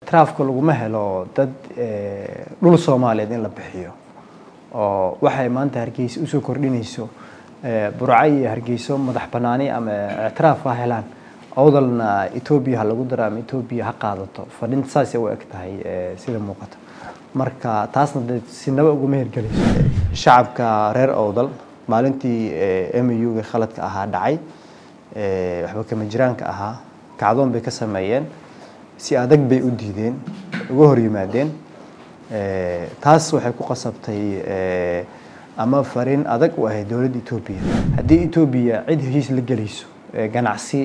ictiraafka laguma helo dad dhul soomaaliyeed in la bixiyo oo waxay maanta hargeysa usoo kordhinayso burca iyo hargeyso madax banaani ama ictiraaf ha helaan awdalna etoobiya ha lagu daro ama etoobiya ha qaadato fadhinta saasay u eg tahay sida muuqata marka taasna dee sinaba uguma hirgelayso shacabka reer awdal maalintii mu-ga khaladka ahaa dhacay waxba kama jiraanka ahaa kacdoon bay ka sameeyeen si adag bay u diideen uga hor yimaadeen taas waxay ku qasabtay ama fariin adag u ahayd dowladda etoobiya haddii etoobiya cid heshiis la gelayso ganacsi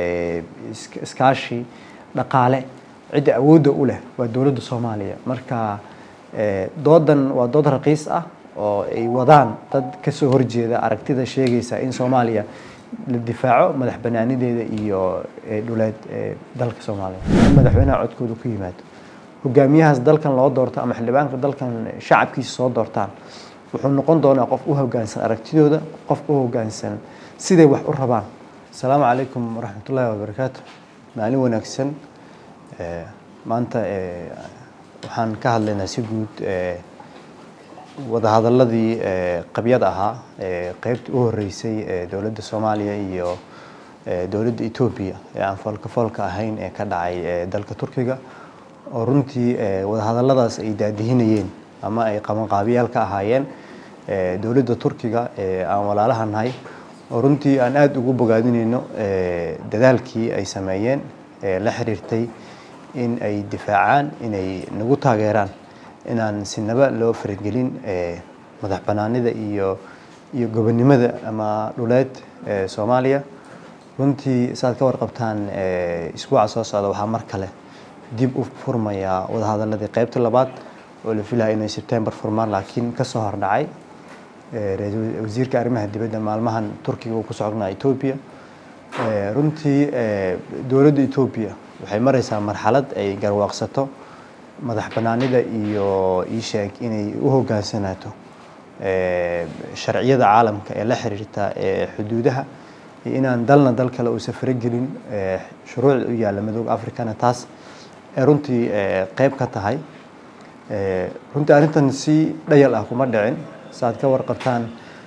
iskaashi dhaqaale cidda awoodda u leh waa dowladda soomaaliya marka doodan waa dood raqiis ah oo ay wadaan dad kasoo horjeeda aragtida sheegaysa in soomaaliya la difaaco madax banaanideeda iyo dhuleed dalka soomaaliya in madaxweynaha codkooda ku yimaado hogaamiyahaas dalkan loo doorto ama xildhibaanka dalkan shacabkiisa soo doortaan wuxuu noqon doonaa qof u hogaansan aragtidooda qof u hogaansan siday wax u rabaan asalaamu calaykum waraxmatullaahi wabarakaatu maalin wanaagsan maanta waxaan ka hadlaynaa si guud wadahadaladii qabyada ahaa qeybtii u horeysay ee dowladda soomaaliya iyo dowladda etoobiya ee aan foolka foolka ahayn ee ka dhacay dalka turkiga oo runtii wadahadaladaas ay daadihinayeen ama ay qabanqaabiyaal ka ahaayeen dowladda turkiga ee aan walaalaha nahay oo runtii aan aada ugu bogaadinayno dadaalkii ay sameeyeen ee la xiriirtay in ay difaacaan inay nagu taageeraan inaan sinaba loo faragelin madax banaanida iyo iyo gobonnimada ama dhuleed soomaaliya runtii saaad ka warqabtaan isbuuca soo socda waxaa mar kale dib u furmayaa wadahadaladii qeybta labaad oo la filaya inay sebtembar furmaan laakiin kasoo hordhacay wasiirka arrimaha dibadda maalmahan turkiga uu ku socnaa etoobiya runtii dowladda etoobiya waxay mareysaa marxalad ay garwaaqsato madax banaanida iyo iisheeg inay u hogaansanaato sharciyada caalamka ee la xiriirta xuduudaha iyo inaan dalna dal kale uusan faragelin shuruucda u yaalla madooga africana taas ee runtii qeyb ka tahay runtii arrintan si dhayal ah kuma dhicin saaad ka warqabtaan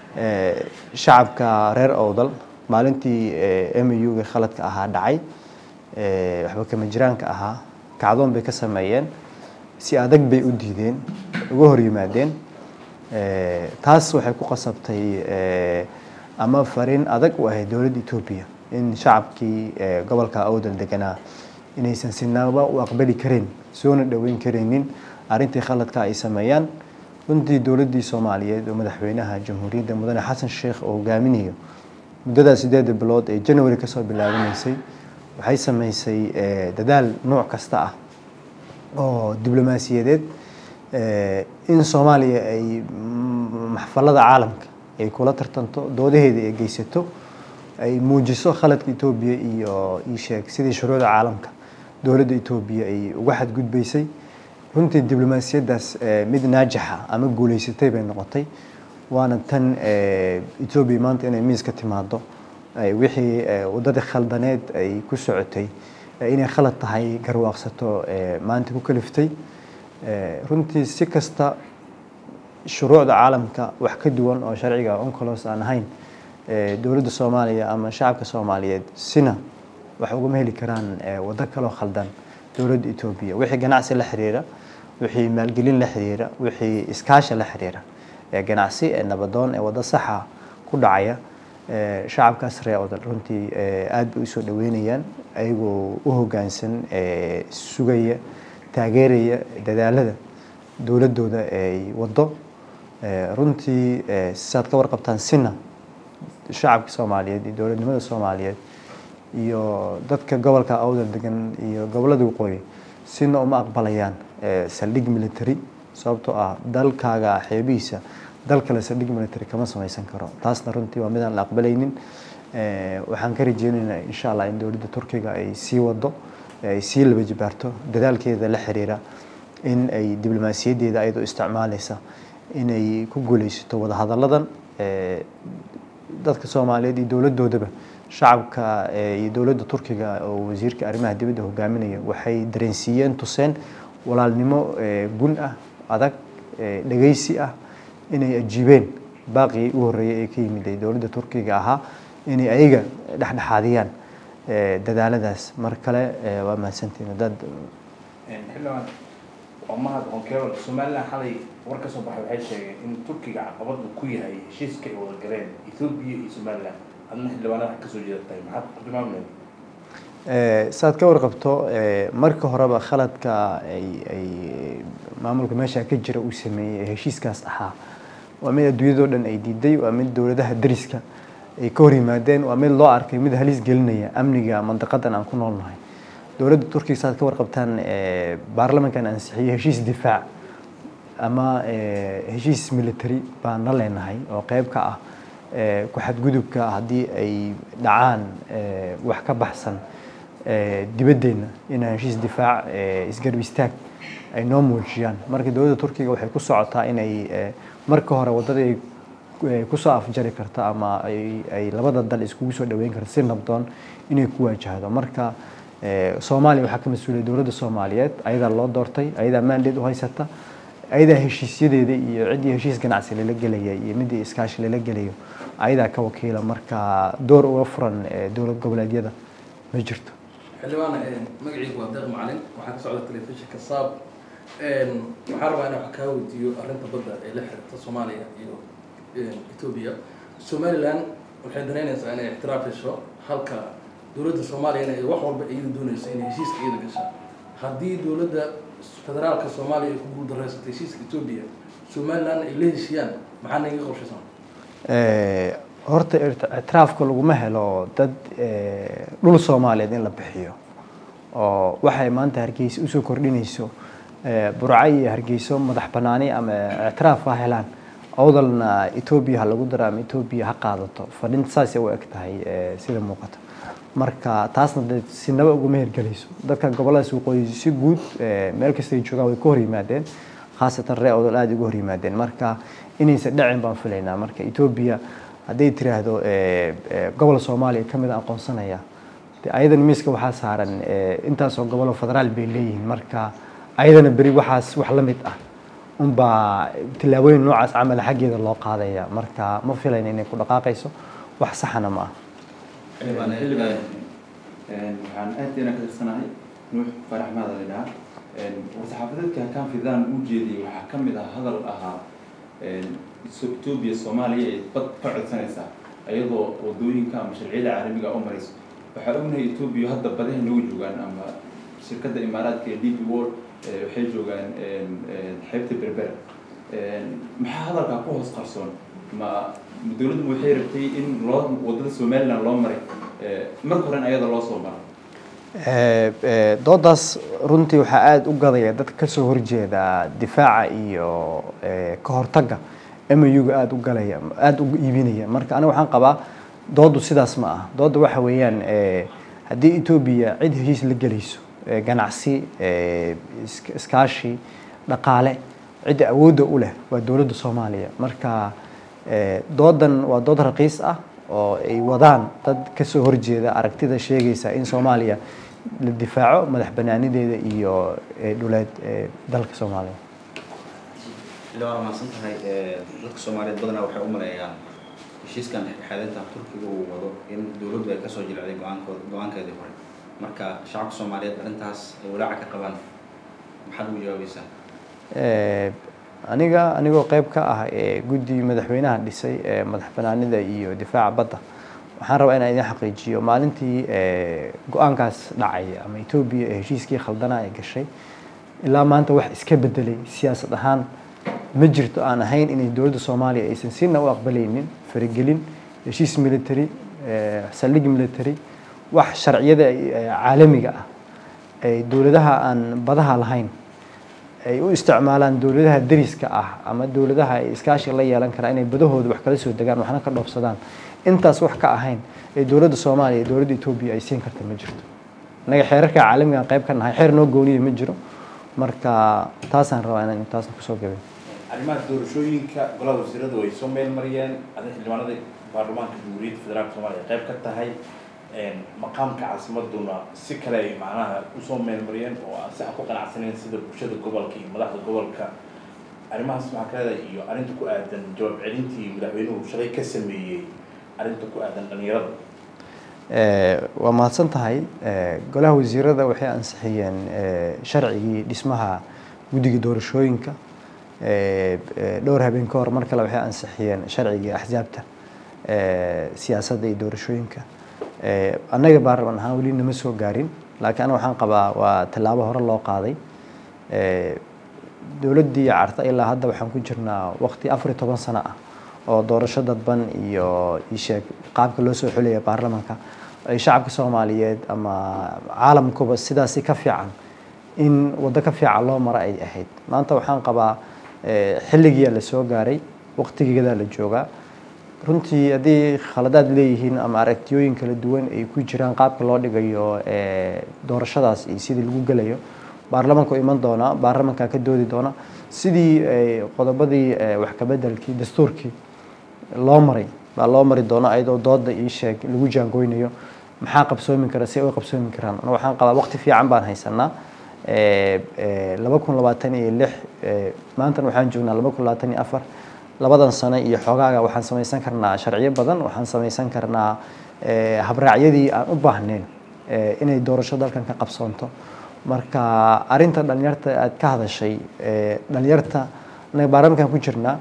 shacabka reer awdal maalintii mu-ga khaladka ahaa dhacay waxba kama jiraanka ahaa kacdoon bay ka sameeyeen si adag bay u diideen uga hor yimaadeen taas waxay ku qasabtay ama fariin adag u ahayd dowladda etoobiya in shacabkii gobolka awdal deganaa inaysan sinaba u aqbali kareen soona dhoweyn karaynin arrintii khaladka ay sameeyaan runtii dowladdii soomaaliyeed oo madaxweynaha jamhuuriyadda mudane xasan sheekh oo hogaaminayo muddadaa sideeda bilood ee january kasoo bilaabanaysay waxay sameysay dadaal nooc kasta ah oo diblomaasiyadeed in soomaaliya ay maxfalada caalamka ay kula tartanto doodaheeda ay geysato ay muujiso khaladka etoobiya iyo iisheeg sidii shuruucda caalamka dowladda etoobiya ay uga xadgudbaysay runtii diblomaasiyaddaas mid naajixa ama guuleysatay bay noqotay waana tan etoobiya maanta inay miiska timaado wixii waddadii khaldaneed ay ku socotay inay khalad tahay garwaaqsato maanta ku kaliftay runtii si kasta shuruucda caalamka wax ka duwan oo sharciga oncolos aan ahayn dowladda soomaaliya ama shacabka soomaaliyeed sina wax ugama heli karaan waddo kaloo khaldan dowladda etoobiya wixii ganacsi la xiriira wixii maalgelin la xiriira wixii iskaasha la xiriira ganacsi ee nabadoon ee waddo saxa ku dhacaya shacabkaas ree odal runtii aada bay usoo dhaweynayaan ayagoo u hogaansan sugaya taageeraya dadaalada dowladooda ay wado runtii saad ka warqabtaan sina shacabka soomaaliyeed iyo dowladnimada soomaaliyeed iyo dadka gobolka awdal degan iyo gobolada waqooyi sina uma aqbalayaan saldhig military sababtoo ah dalkaaga xeebihiisa dal kale saldhig military kama samaysan karo taasna runtii waa midaan la aqbalaynin waxaan ka rajeynaynaa insha allah in dowladda turkiga ay sii wado ay sii laba jibaarto dadaalkeeda la xiriira in ay diblomaasiyaddeeda ayadoo isticmaaleysa inay ku guuleysato wadahadalladan dadka soomaaliyeed iyo dowladdoodaba shacabka iyo dowladda turkiga oo wasiirka arrimaha dibadda hogaaminaya waxay dareensiiyeen tuseen walaalnimo gun ah adag dhegeysi ah inay ajiibeen baaqii u horreeyay ee ka yimid dowladda turkiga ahaa inay ayaga dhexdhexaadiyaan dadaaladaas mar kale waa mahadsantiin dad xildhibaan waa mahad onkeebal somaliland xalay war ka soo baxay waxay sheegeen in turkiga caqabad uu ku yahay heshiiska ay wada galeen ethoobia iyo somaliland adna xildhibaanada kasoo jeedatay maxaad ku tilmaamleed saad ka warqabto marka horeba khaladka ay ay maamulka meesha ka jira uu sameeyey ee heshiiskaas ahaa waa mid adduunyadoo dhan ay diiday waa mid dowladaha dariska ay ka hor yimaadeen waa mid loo arkay mid halis gelinaya amniga mandaqadan aan ku noolnahay dowladda turkiga saad ka warqabtaan baarlamankan ansixiyey heshiis difaac ama heshiis military baan la leenahay oo qeyb ka ah ku xadgudubka haddii ay dhacaan wax ka baxsan dibaddeena inaan heshiis difaac isgarb istaag ay noo muujiyaan marka dowladda turkiga waxay ku socotaa inay marka hore waddada ay kusoo afjari karto ama ay labada dal iskugu soo dhaweyn karto si nabdoon inay ku waajahdo marka soomaaliya waxaa ka mas-uuliyay dowladda soomaaliyeed ayadaa loo doortay ayadaa mandate u haysata ayadaa heshiisyadeeda iyo ciddii heshiis ganacsi lala gelaya iyo midii iskaashi lala gelayo ayadaa ka wakiila marka door uga furan dowlad goboleedyada ma jirto xildhibaan magacaygu waa deeq macalin waxaan ka socda telefishinka saab waxaan rabaa inaan wax kaa weydiiyo arrinta badda ee la xiriirta soomaaliya iyo etoobiya somaliland waxay danaynaysaa inay ixtiraaf hesho halka dowladda soomaaliyana ay wax walba iyada doonayso inay heshiiska iyada gashaa haddii dowladda federaalka soomaaliya ay ku guuldareysatay heshiiska etoobiya somaliland ay la heshiiyaan maxaa naga qorshaysan horta ictiraafka laguma helo dad dhul soomaaliyeed in la bixiyo oo waxay maanta hargeysa usoo kordhinayso burco iyo hargeyso madax banaani ama ictiraaf ha helaan awdalna etoobiya ha lagu daro ama etoobiya ha qaadato fadhinta saasay u eg tahay sida muuqata marka taasna de sinaba uguma hirgelayso dadka goboladaas waqooyi si guud meel kasta ay joogaan way ka hor yimaadeen khaasatan ree awdal aada uga hor yimaadeen marka inaysan dhacin baan filaynaa marka etoobiya hadday tiraahdo gobol soomaaliya ka mid a aqoonsanaya de ayadan miiska waxaa saaran intaasoo gobolo federaal bay leeyihiin marka ayadana beri waxaas wax la mid ah unbaa tillaabooyin noocaas camal xaggeeda loo qaadaya marka ma filayna inay ku dhaqaaqayso wax saxana ma ah waxaan aad inaan ka tirsanahay nuux farax maada la dhahaa war-saxaafadeedka hakaan fidaan u jeediyay waxaa ka mid ah hadal ahaa etoobiya soomaaliya ay bad ka codsanaysaa iyadoo wadooyinka ama sharciyada caalamiga u marayso waxaa ognahay etoobiya hadda badaha nooga joogaan ama shirkadda imaaraadka ee d p world waxay joogaan xeebta berbera maxaa hadalkaa ku hoos qarsoon ma dowladdu waxay rabtay in loo wadada somaliland loo maray marka horen ayada loo soo maro doodaas runtii waxaa aada u gadaya dadka kasoo horjeeda difaaca iyo ka hortagga muga aada u galaya aada u iibinaya marka aniga waxaan qabaa doodu sidaas ma ah dooda waxa weeyaan haddii etoobiya cid heshiis la gelayso ganacsi iskaashi dhaqaale cidda awoodda u leh waa dowladda soomaaliya marka doodan waa dood raqiis ah oo ay wadaan dad kasoo horjeeda aragtida sheegaysa in soomaaliya la difaaco madax banaanideeda iyo dhuleed dalka soomaaliya ilaa waa mahadsan tahay dadka soomaaliyeed badanaa waxay u maleeyaan heshiiskan dhexdhexaadinta turkiga uu wado in dowladdu ay kasoo jilcday go-aankood go-aankeedii hore marka shacabka soomaaliyeed arrintaas ay walaaca ka qabaan maxaad ugu jawaabaysaa aniga anigoo qeyb ka ah guddi madaxweynaha dhisay ee madax banaanida iyo difaaca badda waxaan rabaa inaan idin xaqiijiyo maalintii go-aankaas dhacay ama etoobiya ee heshiiskii khaldanaa ay gashay ilaa maanta wax iska bedelay siyaasad ahaan ma jirto aan ahayn inay dowladda soomaaliya aysan sina u aqbalaynin faragelin heshiis military saldhig military wax sharciyada caalamiga ah ay dowladaha aan badaha lahayn ay u isticmaalaan dowladaha dariska ah ama dowladaha ay iskaashi la yeelan karaan inay badahooda wax kala soo degaan waxna ka dhoofsadaan intaas wax ka ahayn ee dowladda soomaaliya iyo dowladda etoobiya ay siin karta ma jirto annaga xeerarka caalamigan qayb ka nahay xeer noo gooniya ma jiro marka taasaan rabaa inaan intaasna kusoo gabay arrimaha doorashooyinka golaha wasiiradu ay soo meel mariyeen ada xildhibaanada baarlamaanka jamhuuriyadda federaalka soomaaliya qayb ka tahay maqaamka caasimaduna si kale ay macnaha usoo meelmariyeen oo si aan ku qanacsaneyn sida bulshada gobolka iyo madaxda gobolka arrimahaas maxaa ka leedahay iyo arrinta ku aadan jawaab celintii madaxweynuhu shalay ka sameeyey arrinta ku aadan dhalinyarada waa mahadsan tahay golaha wasiirada waxay ansixiyeen sharcigii dhismaha guddiga doorashooyinka dhowr habeen ka hor mar kale waxay ansixiyeen sharcigii axsaabta siyaasadda iyo doorashooyinka annaga baarlaman ahaan weli nama soo gaarin laakiin aniga waxaan qabaa waa tallaabo hore loo qaaday dowladdii carta ilaa hadda waxaan ku jirnaa waqti afar iyo toban sano ah oo doorasho dadban iyo isheeg qaabka loo soo xulaya baarlamanka ay shacabka soomaaliyeed ama caalamkuba sidaasi ka fiican in waddo ka fiican loo maro ay ahayd maanta waxaan qabaa xilligiia la soo gaaray waqtigeedaa la joogaa runtii haddii khaladaad leeyihiin ama aragtiyooyin kala duwan ay ku jiraan qaabka loo dhigayo doorashadaas iyo sidii lagu gelayo baarlamanka u iman doonaa baarlamankaa ka doodi doona sidii qodobadii wax kabedelkii dastuurkii loo maray baa loo mari doona ayadoo dooda ii sheeg lagu jaangoynayo maxaa qabsoomi kara si ay u qabsoomi karaan ana waxaan qabaa waqti fiican baan haysanaa laba kun labaatan iyo lix maantana waxaan joognaa laba kun labaatan iyo afar labadan sano iyo xoogaaga waxaan samaysan karnaa sharciyo badan waxaan samaysan karnaa habraacyadii aan u baahnayn inay doorasho dalkan ka qabsoonto marka arinta dhalinyarta aad ka hadashay dhalinyarta anaga baarlamankan ku jirnaa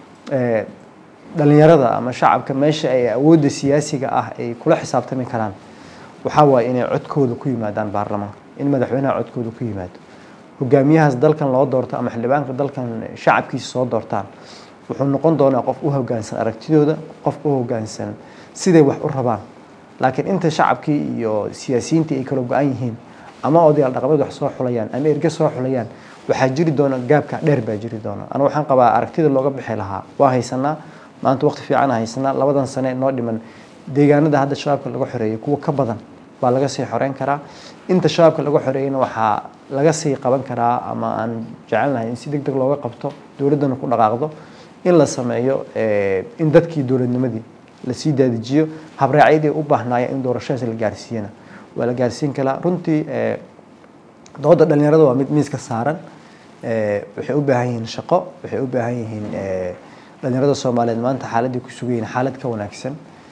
dhalinyarada ama shacabka meesha ay awoodda siyaasiga ah ay kula xisaabtami karaan waxaa waaye inay codkooda ku yimaadaan baarlamanka in madaxweynaha codkooda ku yimaado hogaamiyahaas dalkan loo doorto ama xildhibaanka dalkan shacabkiisa soo doortaan wuxuu noqon doonaa qof u hogaansan aragtidooda qof u hogaansan siday wax u rabaan laakiin inta shacabkii iyo siyaasiyiintii ay kala go-an yihiin ama odayaal dhaqameed wax soo xulayaan ama erge soo xulayaan waxaa jiri doona gaabka dheer baa jiri doona ana waxaan qabaa aragtida looga bixi lahaa waa haysanaa maanta waqti fiican haysanaa labadan sane noo dhiman deegaanada hadda shabaabka laga xoreeyay kuwa ka badan baa laga sii xoreyn karaa inta shabaabka laga xoreeyana waxaa laga sii qaban karaa ama aan jecelnahay in si deg deg looga qabto dowladdana ku dhaqaaqdo in la sameeyo in dadkii dowladnimadii lasii daadijiyo habraacyadii u baahnaaya in doorashadaas la gaarsiiyana waa la gaarsiin karaa runtii dooda dhalinyarada waa mid miiska saaran waxay u baahan yihiin shaqo waxay u baahan yihiin dhalinyarada soomaaliyeed maanta xaaladii ku sugan yihiin xaalad ka wanaagsan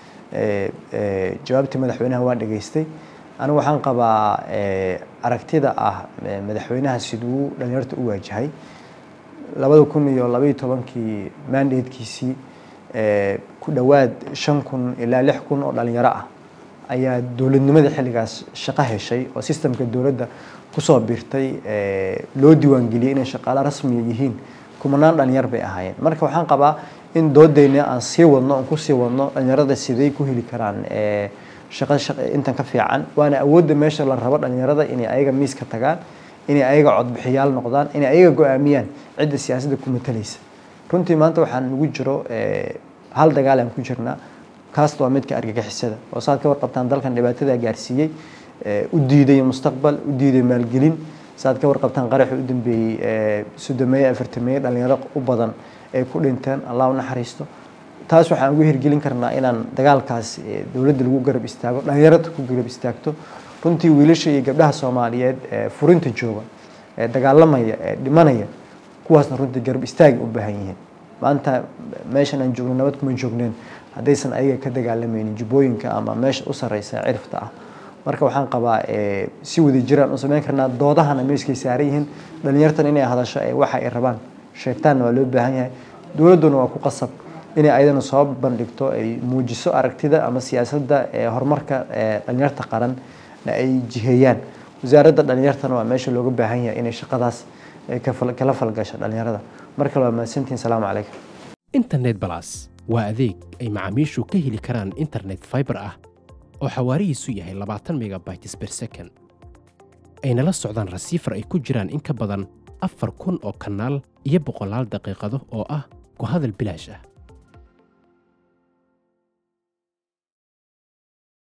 jawaabtii madaxweynaha waan dhageystay anigu waxaan qabaa aragtida ah madaxweynaha siduu dhalinyarta u waajahay labada kun iyo labaiyo tobankii mandatekiisii ku dhowaad shan kun ilaa lix kun oo dhalinyaro ah ayaa dowladnimada xilligaas shaqo heshay oo sistemka dowladda kusoo biirtay loo diiwaangeliyey inay shaqaalo rasmiya yihiin kumanaan dhalinyar bay ahaayeen marka waxaan qabaa in doodeyna aan sii wadno aan kusii wadno dhalinyarada siday ku heli karaan shaqo intan ka fiican waana awoodda meesha la rabo dhalinyarada inay ayaga miiska tagaan inay ayaga codbixiyaal noqdaan inay ayaga go-aamiyaan cidda siyaasadda ku matalaysa runtii maanta waxaan ugu jiro hal dagaal aan ku jirnaa kaas waa midka argagixisada oo saad ka warqabtaan dalkan dhibaatada gaarsiiyey u diiday mustaqbal u diiday maalgelin saad ka warqabtaan qaraxii u dambeeyey soddomeeye afartameeye dhalinyaro u badan ay ku dhinteen allah u naxariisto taas waxaan ugu hirgelin karnaa inaan dagaalkaas dowladda lagu garab istaago dhalinyarada ku garab istaagto runtii wiilasha iyo gabdhaha soomaaliyeed ee furinta jooga ee dagaalamaya ee dhimanaya kuwaasna runtii garab istaagay u baahan yihiin maanta meeshan aan joogno nabad kuma joogneen haddaysan ayaga ka dagaalamaynin jubbooyinka ama meesha u sarreysa cirifta ah marka waxaan qabaa si wada jiraan u samayn karnaa doodahana meeskay saaran yihiin dhalinyartan inay hadasho ee waxa ay rabaan sheegtaanna waa loo baahan yahay dowladduna waa ku qasab inay ayadana soo bandhigto ay muujiso aragtida ama siyaasadda horumarka dhalinyarta qaran ay jiheeyaan wasaaradda dhalinyartana waa meesha looga baahan yahay inay shaqadaas kala falgasho dhalinyarada mar kale waa mahadsantihin salaamu calaykum internet balas waa adeeg ay macaamiishu ka heli karaan internet fiber ah oo xawaarihiisu yahay labaatan megabytes per second ayna la socdaan rasiifar ay ku jiraan in ka badan afar kun oo kanaal iyo boqolaal daqiiqado oo ah ku hadal bilaash ah